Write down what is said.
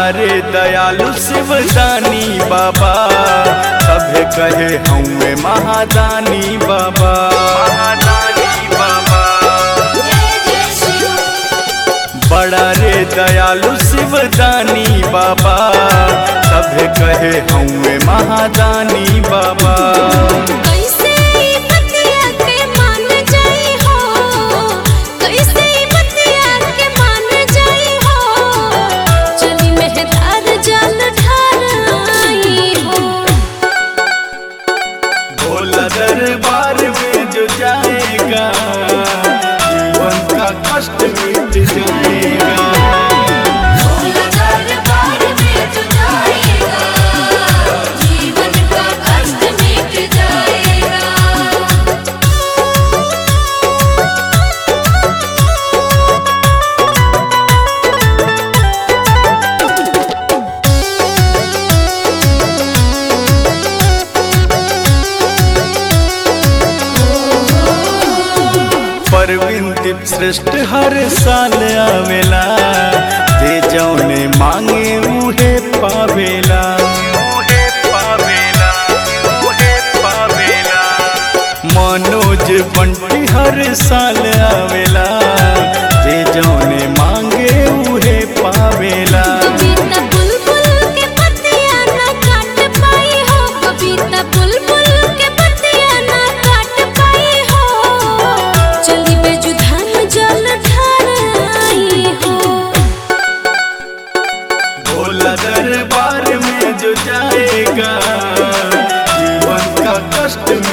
बड़ा रे दयालु शिवदानी बाबा सभे कहे हमें महादानी बाबा महादानी बाबा जय जय शिव बड़ा रे दयालु शिवदानी बाबा सभे कहे हमें महादानी बाबा कैसे ई बतिया के मान जाई हो कैसे ई बतिया के मान जाई हो चली मेहदार जल ढाराई हो भोला दरबार में जो जाएगा जीवन का कष्ट मिट जाएगा भोला दरबार में जो जाएगा जीवन का कष्ट मिट जाएगा परवीन दीप श्रेष्ठ हर साल आवेला जे जौने मांगे उहे पावेला उहे पावेला उहे पावेला मनोज बंटी हर साल आवेला जे जौने मांगे उहे पावेला कविता बुलबुल के पतिया ना काट पाई हो कविता बुलबुल के पतिया ना काट पाई हो चली बेजुधान जल ढाराई हो भोला दरबार में जो जाएगा जीवन का कष्ट